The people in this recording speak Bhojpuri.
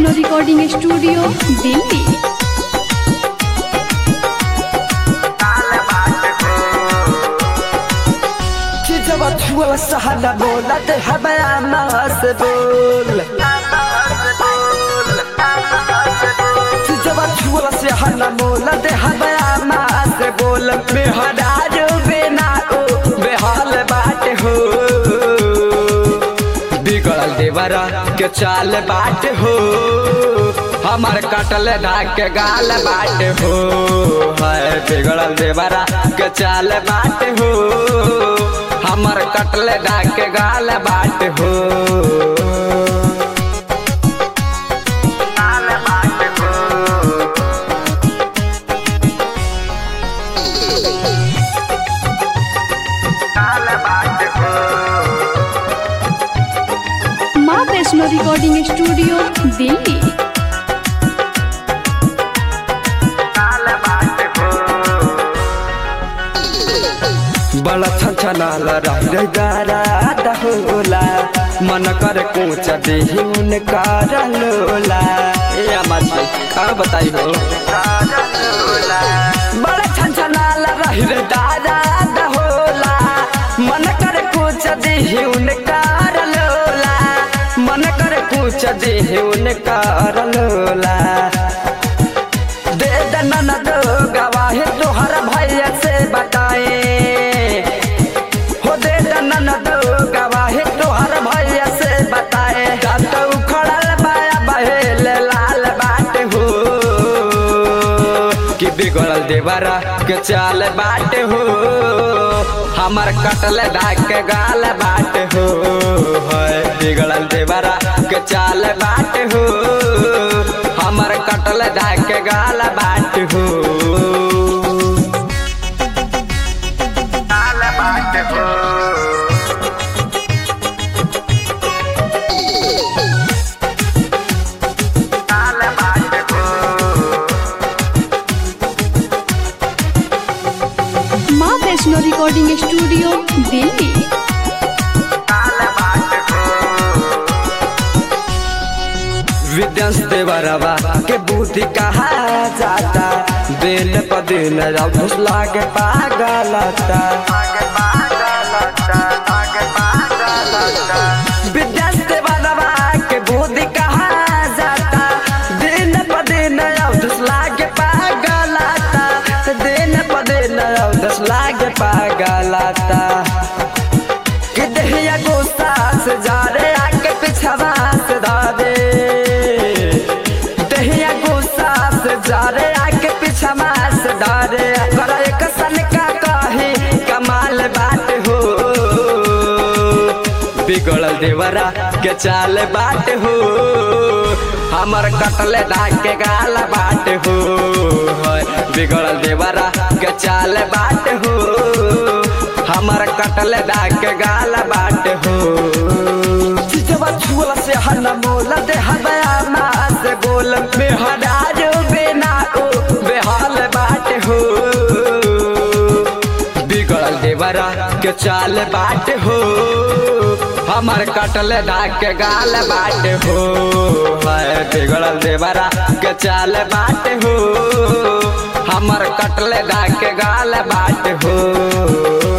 वैष्णो रिकॉर्डिंग स्टूडियो दिल्ली कि जब छुआ सहना बोला ते हमारा मास बोल कि जब छुआ सहना बोला ते हमारा मास बोल बेहदा जो बिना ओ बेहाल बात हो बिगड़ल देवरा के चाल बाट हो हमार कटल धाक के गाल बाट हो है बिगड़ल देवरा के चाल बाट हो हमर कटल धाक के गाल बाट हो गाल बाट हो गाल बाट हो माँ वैष्णो रिकॉर्डिंग स्टूडियो दिल्ली बड़ा छछनाल रह गारा होला मन कर कोच देही उनका लोला ए अमाज भाई का बताई हो बड़ा छछनाल रह गारा होला मन कर कोच देही उनका लोला मन कर कोच देही उनका लोला दे दनन दो गवाही तोहर भैया से बताए हो दे दनन दो गवाही तोहर भैया से बताए कत उखड़ल बाया बहेल लाल बाट हो कि बिगड़ल देवरा के चाल बाट हो हमर कटल दाग के गाल बाट हो है बिगड़ल देवरा के चाल बाट हो हमर कटल दाग के गाल बाट हो गाल बाट हो गाल बाट हो माँ वैष्णो रिकॉर्डिंग स्टूडियो दिल्ली विद्यांश देवरवा के बुद्धि कहा जाता दिन प दिन घुस लागे पागलता विद्यांश देवरवा के बुद्धि कहा जाता दिन प दिन घुस लागे पागलता दिन प दिन घुस लागे पागलता कि दहिया गुस्सा से जा रे आके पिछवा से दादे दहिया गुस्सा से जा रे आके पिछवा से दादे कर एक सन का कही कमाल बात हो बिगड़ल देवरा के चाल बात हो हमर कटले दाग के गाल बात हो है बिगड़ल देवरा के चाल बात हो हमर कटल दाग के गाल बाट हो चिचवा छुअल से हन मोल दे हबया मा से बोल बेहदा जो बिना ओ बेहाल बाट हो बिगड़ल देवरा के चाल बाट हो हमर कटल दाग के गाल बाट हो है बिगड़ल देवरा के चाल बाट हो हमर कटल दाग के गाल बाट हो